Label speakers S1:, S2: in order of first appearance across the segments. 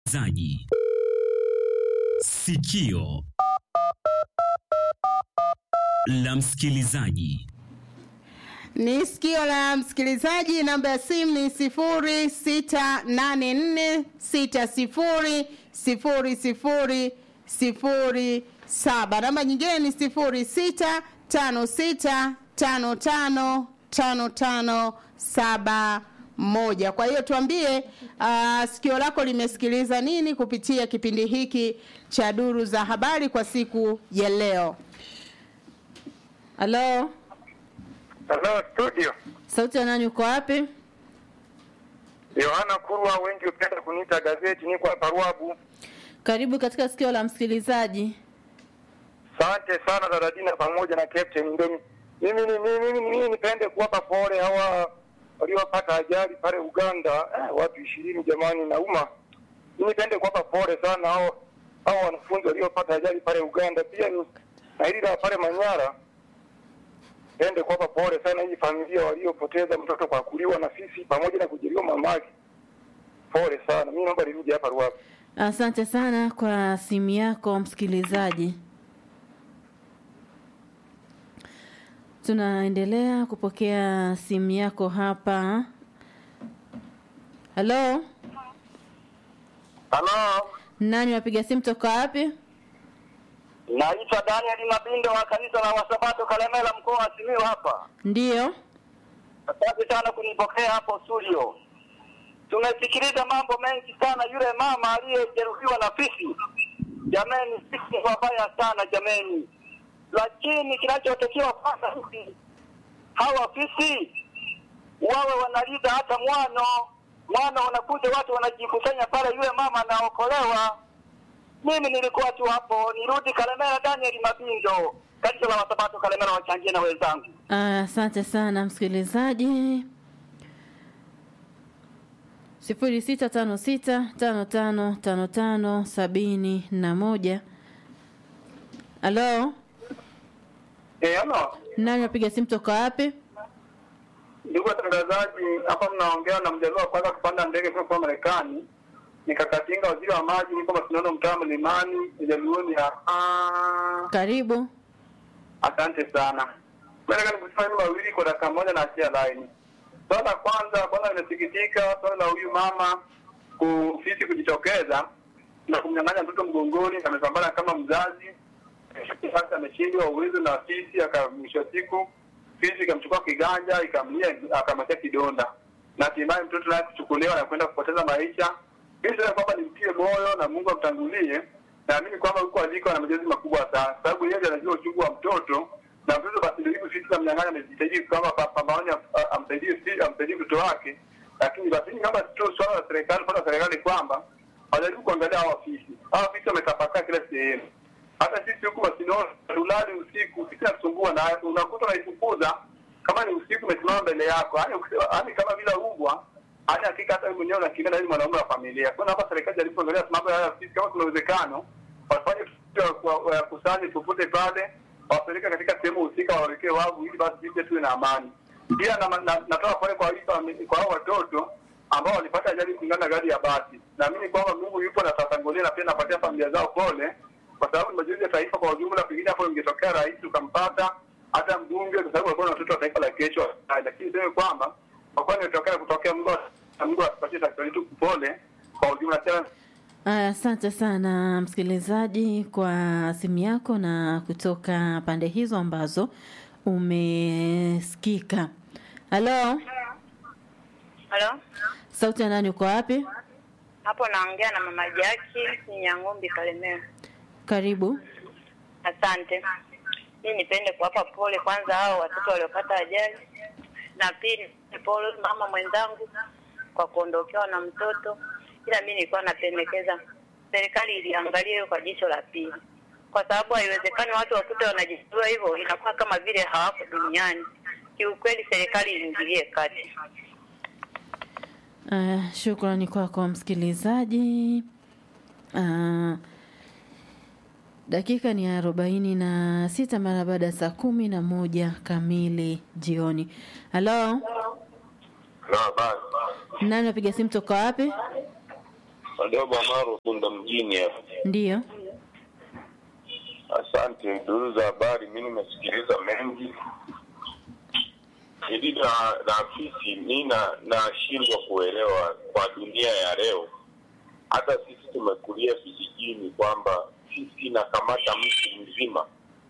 S1: zaji sikio la msikilizaji
S2: Ni sikio la msikilizaji. Namba ya simu ni sifuri sita nane nne sita sifuri sifuri sifuri sifuri saba. Namba nyingine ni sifuri sita tano sita tano tano tano tano saba moja. Kwa hiyo tuambie, uh, sikio lako limesikiliza nini kupitia kipindi hiki cha duru za habari kwa siku ya leo. Halo,
S3: Hello studio.
S2: sauti ya nani? Uko wapi?
S3: Yohana Kurwa, wengi hupenda kuniita gazeti, niko hapa Ruabu.
S2: Karibu katika sikio la msikilizaji.
S3: Asante sana Daradina pamoja na Captain Ndomi. Mimi ni mimi mimi mimi nipende kuwapa pole hawa waliopata ajali pale Uganda, eh, watu ishirini jamani, nauma. Mimi nipende kuwapa pole sana hao hao wanafunzi waliopata ajali pale Uganda, pia ni na hili la pale Manyara. Nipende kuwapa pole sana hii familia waliopoteza mtoto kwa kuliwa na fisi pamoja na kujeruhiwa mamake. Pole sana. Mimi naomba nirudi hapa Ruabu.
S2: Asante sana kwa simu yako msikilizaji. Tunaendelea kupokea simu yako hapa. Halo,
S3: Halo.
S2: nani wapiga simu toka wapi?
S3: Naitwa Daniel Mabindo wa kanisa la Wasabato Kalemela mkoa wa Simiyu hapa.
S2: Ndiyo,
S3: Asante sana kunipokea hapo studio. Tumesikiliza mambo mengi sana, yule mama aliyejeruhiwa na fisi. Jameni, fisi ni wabaya sana jameni, lakini kinachotakiwa kwanza hivi, hawa fisi wawe wanaliza hata mwano mwano, wanakuja watu wanajikusanya pale, yule mama anaokolewa. Mimi nilikuwa tu hapo, nirudi Kalemera. Daniel Mabindo, kanisa la Wasabato Kalemera, wachangie na wenzangu.
S2: asante sana msikilizaji. sifuri sita tano sita tano tano tano tano sabini na moja. Halo,
S3: Eh, halo.
S2: nani wapiga simu toka wapi?
S3: Ndugu watangazaji, hapa mnaongea na mjaliwa wa kwanza kupanda ndege kutoka Marekani. Nikakatinga waziri wa maji, niko Masindano, mtaa Mlimani, Jaluoni hapa.
S2: Karibu.
S3: Asante sana. Nataka nikusema hivi mawili kwa dakika moja na achia line. Swala la kwanza, kwanza nimesikitika swala la huyu mama kufisi kujitokeza na kumnyang'anya mtoto mgongoni, na amepambana kama mzazi. Sasa ameshindwa uwezo na fisi, akamwisho wa siku fisi ikamchukua kiganja, ikamlia, akamwachia kidonda, na hatimaye mtoto naye kuchukuliwa na kwenda kupoteza maisha. Mimi sasa kwamba nimtie moyo na Mungu amtangulie, naamini kwamba huko aliko ana majonzi makubwa sana, sababu yeye anajua uchungu wa mtoto na mtoto basi ndio hivyo fisi kamnyang'anya, amejitahidi kama pambano amsaidie fisi, amsaidie mtoto wake, lakini basi kama tu swala la serikali, swala la serikali kwamba wajaribu kuangalia hawa fisi. Hawa fisi wametapakaa kila sehemu hata sisi huku Masinono tulali usiku, sisi natusumbua na unakuta unaifukuza kama ni usiku, umesimama mbele yako, yani yani kama vile ubwa, yani hakika hata wewe mwenyewe unakimbia na wewe mwanaume wa familia. Kwa hapa serikali jaripoangalia mambo haya sisi, kama kuna uwezekano wafanye kusanye popote pale, wapeleke katika sehemu husika, wawekee wavu, ili basi sisi tuwe na amani. Pia na, na, natoa pole kwa kwa hao watoto ambao walipata ajali kulingana na gari ya basi. Naamini kwamba Mungu yupo na tatangulia, na pia napatia familia zao pole kwa sababu ni majonzi ya taifa kwa ujumla. Pengine hapo ingetokea rais ukampata hata mbunge, kwa sababu walikuwa na watoto wa taifa la kesho, lakini sema kwamba kwa kweli imetokea kutokea, Mungu Mungu atupatie taifa letu pole kwa ujumla. Tena
S2: Aya, Asante sana msikilizaji kwa simu yako na kutoka pande hizo ambazo umesikika. Halo,
S4: Halo,
S2: sauti ya nani? Uko wapi?
S4: hapo naongea na mama Jaki Nyang'ombe Kalemera.
S2: Karibu.
S4: Asante. Mimi nipende kuwapa pole kwanza hao watoto waliopata ajali, na pili pole mama mwenzangu kwa kuondokewa na mtoto, ila mimi nilikuwa napendekeza serikali iliangalie hiyo kwa jicho la pili, kwa sababu haiwezekani watu wakute wanajijua hivyo, inakuwa kama vile hawako duniani. Kiukweli serikali iingilie kati.
S2: Uh, shukrani kwako msikilizaji. Uh, dakika ni arobaini na sita mara baada ya saa kumi na moja kamili jioni. Halo,
S3: na basi
S2: nani napiga simu toka wapi?
S5: Madogo Amaro Bunda mjini hapa.
S2: Ndiyo.
S5: Asante duru za habari, mi nimesikiliza mengi ili na na afisi mi na- nashindwa kuelewa kwa dunia ya leo. Hata sisi tumekulia vijijini kwamba sisi inakamata mtu mzima.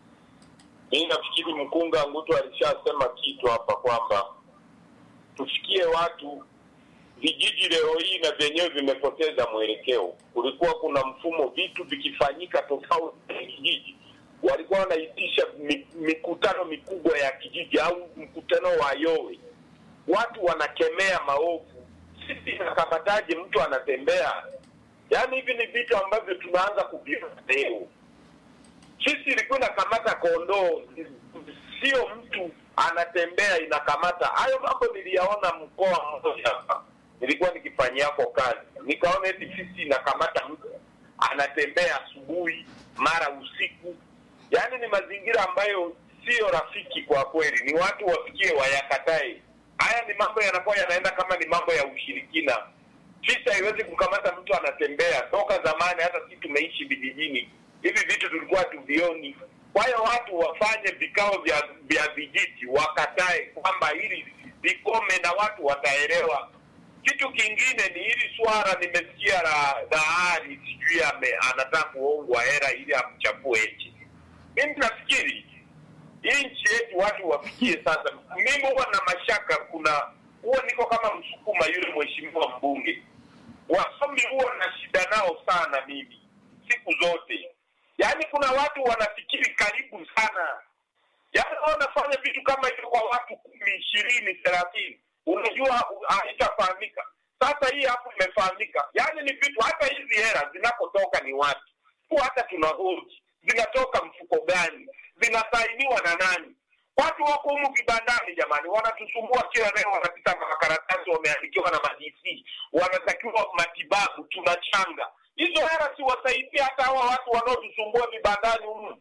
S5: Mi nafikiri mkunga Ngutu alishasema kitu hapa kwamba tufikie watu vijiji leo hii na vyenyewe vimepoteza mwelekeo. Kulikuwa kuna mfumo, vitu vikifanyika tofauti na kijiji, walikuwa wanaitisha mi- mikutano mikubwa ya kijiji au mkutano wa yowe, watu wanakemea maovu. Sisi inakamataje mtu anatembea? Yaani hivi ni vitu ambavyo tunaanza kuviona leo. Sisi ilikuwa inakamata kondoo, sio mtu anatembea inakamata. Hayo mambo niliyaona mkoa mmoja hapa, nilikuwa nikifanyiako kazi, nikaona eti sisi inakamata mtu anatembea asubuhi mara usiku. Yaani ni mazingira ambayo sio rafiki kwa kweli, ni watu wafikie wayakatae. Haya ni mambo yanakuwa yanaenda kama ni mambo ya ushirikina. Sisi haiwezi kukamata mtu anatembea. Toka zamani, hata sisi tumeishi vijijini, hivi vitu tulikuwa tuvioni. Kwa hiyo watu wafanye vikao vya vya vijiji, wakatae kwamba hili vikome na watu wataelewa. Kitu kingine ni hili swala, nimesikia la Dahari sijui ame- anataka kuongwa hela ili amchafue nchi. Mimi nafikiri hii nchi yetu watu wafikie sasa. Mimi huwa na mashaka, kuna huwa niko kama msukuma yule mheshimiwa mbunge, wasomi huwa na shida nao sana mimi siku zote. Yaani kuna watu wanafikiri karibu sana, yaani wanafanya vitu kama hivyo kwa watu kumi, ishirini, thelathini, unajua u- haitafahamika. Sasa hii hapo imefahamika, yaani ni vitu, hata hizi hela zinakotoka ni watu tu, hata tunahoji zinatoka mfuko gani, zinasainiwa na nani? Watu wako humu vibandani jamani, wanatusumbua kila leo, wanapita na makaratasi wameandikiwa na madc, wanatakiwa matibabu, tunachanga hizo hela, siwasaidia hata hawa watu wanaotusumbua vibandani humu,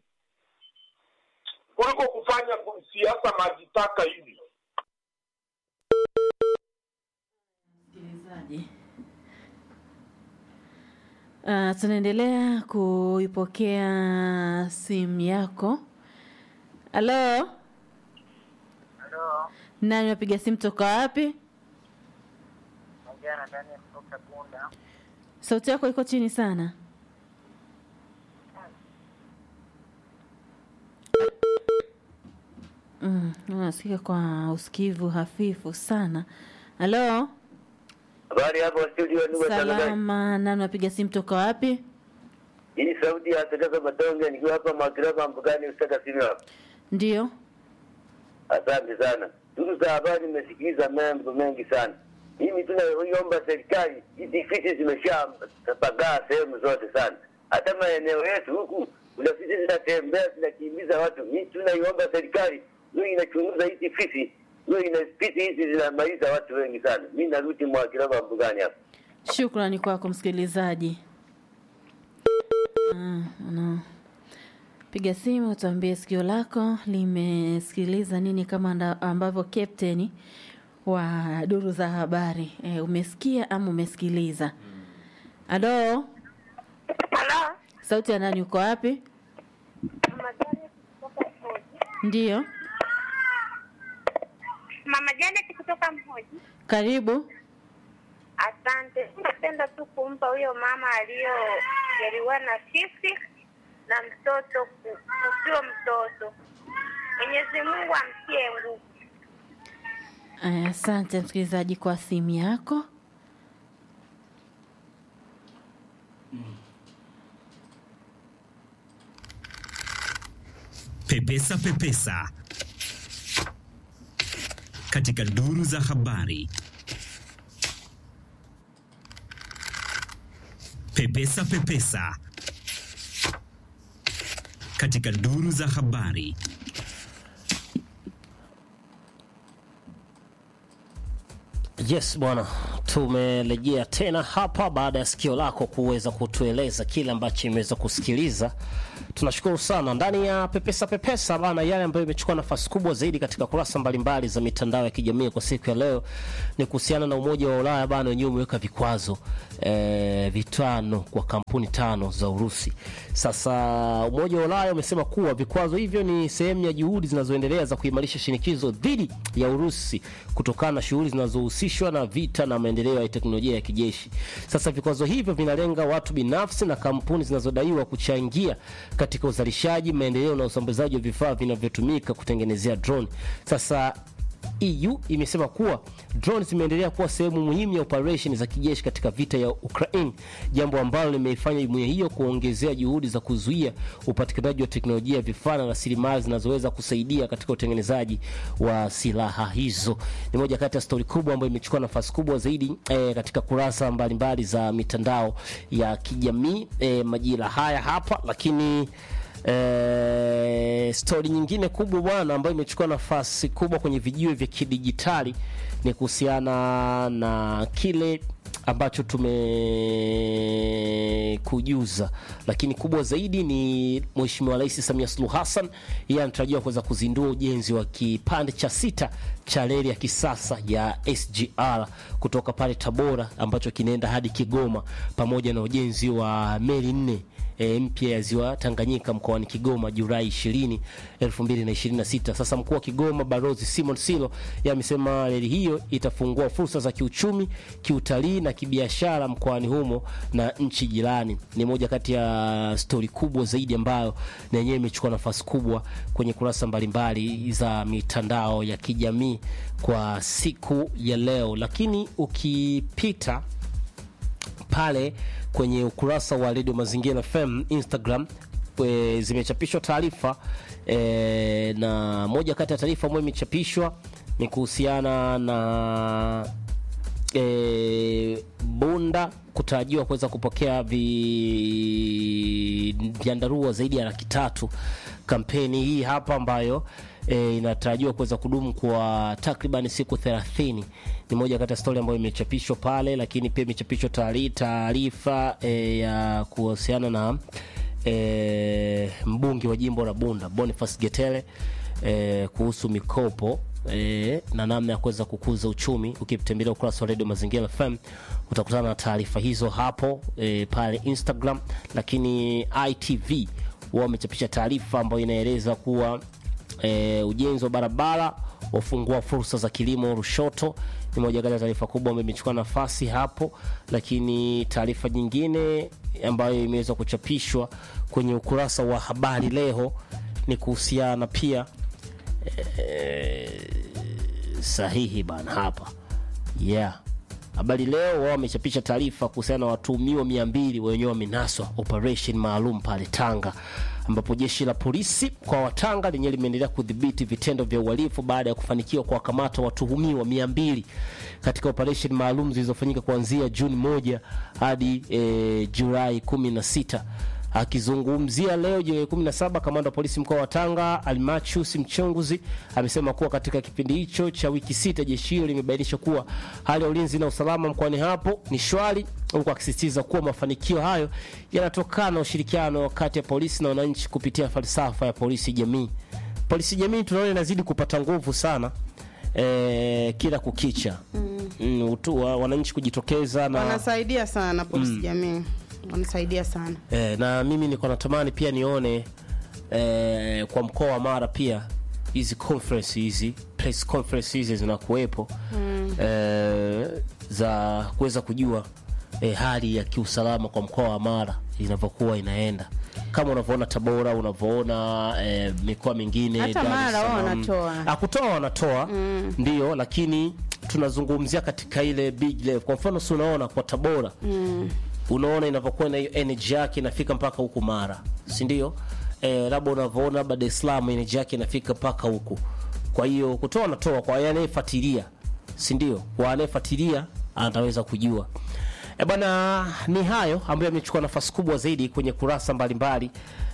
S5: kuliko kufanya siasa majitaka hivi.
S2: Msikilizaji. Uh, tunaendelea kuipokea simu yako. Halo,
S6: Halo,
S2: nani wapiga simu toka wapi?
S6: naongea na Daniel kutoka Bunda.
S2: Sauti yako iko chini sana. Mm, unasikika kwa usikivu hafifu sana. Halo,
S7: Habari hapo studio, ndugu watangazaji.
S2: salama. Nani wapiga simu toka wapi?
S7: Hii sauti ya Sadaka Matonge nikiwa hapa Makiraba mpakani Usaka simu hapa.
S2: Ndio.
S7: Asante sana. Ndugu za habari, nimesikiliza mambo mengi sana. Mimi tunaiomba serikali, hizi fisi zimeshapagaa sehemu zote sana, hata maeneo yetu huku kuna fisi zinatembea zinakimbiza watu. Mimi tunaiomba serikali hiyo inachunguza hizi fisi, hiyo ina fisi hizi zinamaliza watu wengi sana. Mimi narudi Mwakiraba mpakani hapa.
S2: Shukrani kwako msikilizaji. Ah, no. Piga simu tuambie sikio lako limesikiliza nini kama anda- ambavyo captain wa duru za habari e, umesikia ama umesikiliza? Halo,
S4: Halo,
S2: sauti ya nani? Uko wapi?
S4: Mama Janet kutoka Mhoji.
S2: Ndiyo,
S4: Mama Janet kutoka Mhoji.
S2: karibu.
S4: Asante. Napenda tu kumpa huyo mama aliyojaliwa na fisi na mtoto ku- kusio mtoto. Mwenyezi Mungu amtie nguvu.
S2: Aya, Asante msikilizaji kwa simu yako.
S1: Pepesa Pepesa katika duru za habari. Pepesa Pepesa katika duru za habari.
S8: Yes bwana, tumerejea tena hapa baada ya sikio lako kuweza kutueleza kile ambacho imeweza kusikiliza tunashukuru sana ndani ya pepesa pepesa bana yale ambayo imechukua nafasi kubwa zaidi katika kurasa mbalimbali za mitandao ya kijamii kwa siku ya leo ni kuhusiana na umoja wa ulaya bana wenyewe umeweka vikwazo eh, vitano kwa kampuni tano za urusi sasa umoja wa ulaya umesema kuwa vikwazo hivyo ni sehemu ya juhudi zinazoendelea za kuimarisha shinikizo dhidi ya urusi kutokana na shughuli zinazohusishwa na vita na maendeleo ya teknolojia ya kijeshi sasa vikwazo hivyo vinalenga watu binafsi na kampuni zinazodaiwa kuchangia katika uzalishaji maendeleo na usambazaji wa vifaa vinavyotumika kutengenezea drone sasa EU imesema kuwa drone zimeendelea kuwa sehemu muhimu ya operesheni za kijeshi katika vita ya Ukraine, jambo ambalo limeifanya jumuiya hiyo kuongezea juhudi za kuzuia upatikanaji wa teknolojia, vifaa na rasilimali zinazoweza kusaidia katika utengenezaji wa silaha hizo. Ni moja kati ya stori kubwa ambayo imechukua nafasi kubwa zaidi eh, katika kurasa mbalimbali za mitandao ya kijamii eh, majira haya hapa, lakini Eh, stori nyingine kubwa bwana ambayo imechukua nafasi kubwa kwenye vijiwe vya kidijitali ni kuhusiana na kile ambacho tumekujuza, lakini kubwa zaidi ni Mheshimiwa Rais Samia Suluhu Hassan, yeye anatarajiwa kuweza kuzindua ujenzi wa kipande cha sita cha reli ya kisasa ya SGR kutoka pale Tabora ambacho kinaenda hadi Kigoma pamoja na ujenzi wa meli nne e, mpya ya ziwa Tanganyika mkoani Kigoma Julai 20, 2026. Sasa mkuu wa Kigoma Balozi Simon Silo yeye amesema reli hiyo itafungua fursa za kiuchumi, kiutalii na kibiashara mkoani humo na nchi jirani. Ni moja kati ya stori kubwa zaidi ambayo na yenyewe imechukua nafasi kubwa kwenye kurasa mbalimbali za mitandao ya kijamii kwa siku ya leo, lakini ukipita pale kwenye ukurasa wa Radio Mazingira FM Instagram e, zimechapishwa taarifa e, na moja kati ya taarifa ambayo imechapishwa ni kuhusiana na e, Bunda kutarajiwa kuweza kupokea vi, vyandarua zaidi ya laki tatu. Kampeni hii hapa ambayo e, inatarajiwa kuweza kudumu kwa takriban siku 30 ni moja kati ya stori ambayo imechapishwa pale, lakini pia imechapishwa taarifa e, ya kuhusiana na e, mbunge wa jimbo la Bunda Boniface Getele e, kuhusu mikopo e, na namna ya kuweza kukuza uchumi. Ukitembelea ukurasa wa Radio Mazingira FM utakutana na taarifa hizo hapo e, pale Instagram, lakini ITV wao wamechapisha taarifa ambayo inaeleza kuwa e, ujenzi wa barabara wafungua fursa za kilimo Lushoto ni moja kati ya taarifa kubwa ambayo imechukua nafasi hapo, lakini taarifa nyingine ambayo imeweza kuchapishwa kwenye ukurasa wa habari leo ni kuhusiana pia e, sahihi bana hapa yeah. Habari Leo wao wamechapisha taarifa kuhusiana na watuhumiwa mia mbili wenyewe wamenaswa operation maalum pale Tanga, ambapo jeshi la polisi kwa Watanga lenyewe limeendelea kudhibiti vitendo vya uhalifu baada ya kufanikiwa kuwakamata watuhumiwa mia mbili katika operation maalum zilizofanyika kuanzia Juni moja hadi e, Julai kumi na sita. Akizungumzia leo Julai 17, kamanda wa polisi mkoa wa Tanga Almachus Mchunguzi amesema kuwa katika kipindi hicho cha wiki sita jeshi hilo limebainisha kuwa hali ya ulinzi na usalama mkoani hapo ni shwari, huku akisisitiza kuwa mafanikio hayo yanatokana na ushirikiano kati ya polisi na wananchi kupitia falsafa ya polisi jamii. Polisi jamii tunaona inazidi kupata nguvu sana eh, kila kukicha mm. Mm, utu, wa, wananchi kujitokeza na
S2: wanasaidia sana polisi jamii wanasaidia sana
S8: E, na mimi niko natamani pia nione e, kwa mkoa wa Mara pia hizi conference hizi press conference hizi zinakuwepo mm. e, za kuweza kujua e, hali ya kiusalama kwa mkoa wa Mara inavyokuwa inaenda kama unavyoona Tabora, unavyoona e, mikoa mingine
S2: Hata
S8: Dar es
S2: Mara wao
S8: Salaam.
S2: wanatoa.
S8: Ah, kutoa wanatoa mm. ndio, lakini tunazungumzia katika ile big level. Kwa mfano si unaona kwa Tabora mm unaona inavyokuwa na hiyo energy yake inafika mpaka huku Mara, si ndio? Eh, labda unavyoona labda Dar es Salaam energy yake inafika mpaka huku. Kwa hiyo kutoa anatoa kwa anayefuatilia, si ndio? Kwa anayefuatilia anaweza kujua. E bwana, ni hayo ambayo yamechukua nafasi kubwa zaidi kwenye kurasa mbalimbali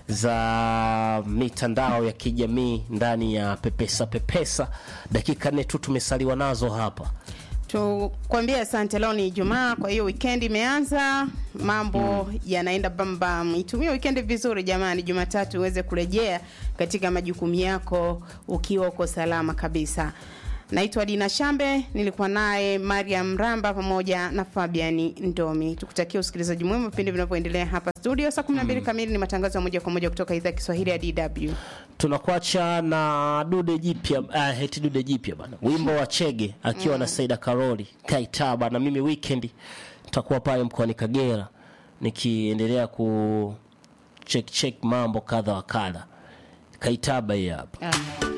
S8: za mitandao ya kijamii ndani ya Pepesa Pepesa. Dakika nne tu tumesaliwa nazo hapa.
S2: tukwambie asante. Leo ni Ijumaa, kwa hiyo weekend imeanza, mambo yanaenda bambam. Itumie weekend vizuri jamani, Jumatatu uweze kurejea katika majukumu yako ukiwa uko salama kabisa. Naitwa Dina Shambe, nilikuwa naye Mariam Ramba pamoja na Fabiani Ndomi. Tukutakia usikilizaji mwema vipindi vinavyoendelea hapa studio. Saa 12 kamili ni matangazo ya moja kwa moja kutoka idhaa ya Kiswahili ya DW.
S8: tunakuacha na dude jipya uh, heti dude jipya bana wimbo wa chege akiwa na saida karoli kaitaba na mimi weekend takuwa pale mkoani kagera nikiendelea ku check check mambo kadha wa kadha kaitaba hii hapa
S2: Ah.